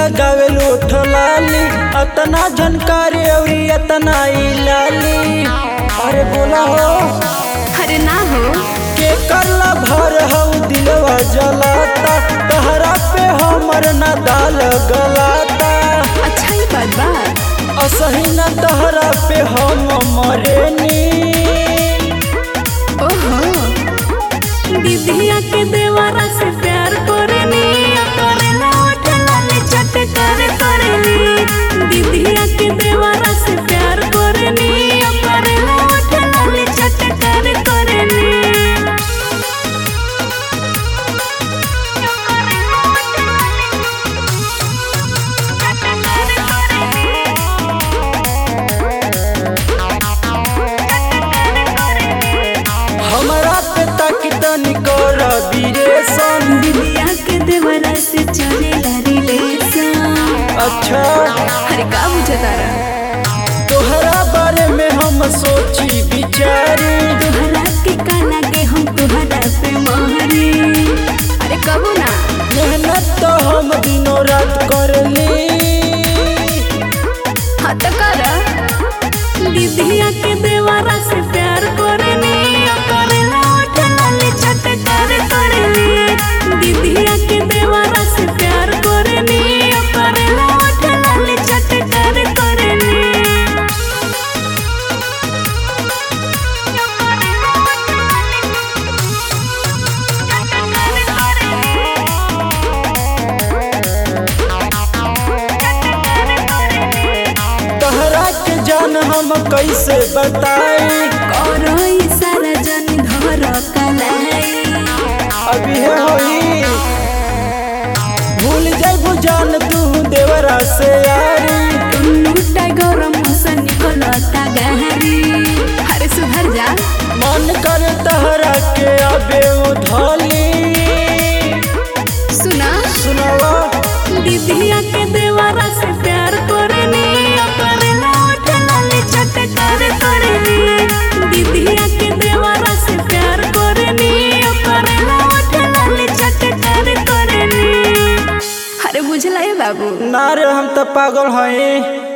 लगावे लोठ लाली अतना झनकारी अउरी अतना ई लाली अरे बोला हो अरे ना हो के करला भर हऊ दिलवा जलाता तहरा पे हमर ना दाल गलाता अच्छा ही बात बा असही ना तहरा पे हम मरेनी ओहो दीदिया के देवारा से प्यार करेनी करेला उठला ले चट कर करेनी दीदिया के देवारा से प्यार करेनी करेला उठला ले चट कर करेनी हमरा पे ताकि तनी कर बिरेशन दीदिया के देवारा से चलेला रिलेशन अच्छा अरे का बुझे तारा तोहरा बारे में हम सोची बिचारी तोहरा के काला के हम तोहरा पे महरी अरे कबो ना मेहनत तो हम दिनों रात करली हाँ तो कर दीदिया के देवारा से प्यार करेनी करेला उठला ले चट कर करेनी दीदिया के देवारा से प्यार करेनी करेला उठला ले चट कर करेनी तोहरा के जान हम कैसे बताई करो सारा जन धर कलाई अभी है होई भूल जाइबू जान तू देवरा से यारी टुन्नुटा गरम मौसम निकलता गहरी अरे सुधर जा मन कर तहरा के अबे उधली सुना सुनवा दीदिया के देवारा से प्यार करेनी करेला उठला ले चट कर करेनी दीदिया के देवारा से प्यार करेनी करेला उठला ले चट कर करेनी अरे बुझला है बाबू ना रे हम तो पागल हई